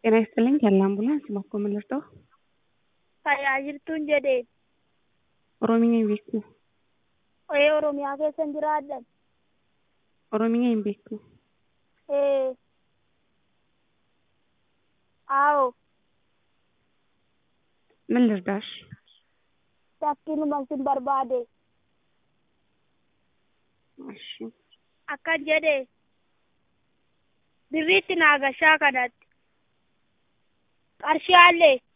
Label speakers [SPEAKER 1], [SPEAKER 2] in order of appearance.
[SPEAKER 1] ጤና ይስጥልኝ ያለ አምቡላንስ bakka mallattoo
[SPEAKER 2] Tajaajiltuun jedhee
[SPEAKER 1] Oromiyaa hin beektu
[SPEAKER 2] ee Oromiyaa keessa hin jiraadhan.
[SPEAKER 1] Oromiyaa hin beektu
[SPEAKER 2] Ee aawoo
[SPEAKER 1] ምን ልርዳሽ?
[SPEAKER 2] shakkiinuma sin barbaade
[SPEAKER 1] እሺ
[SPEAKER 2] akkan jedhee birriitti naagashaa kanatti qarshii haallee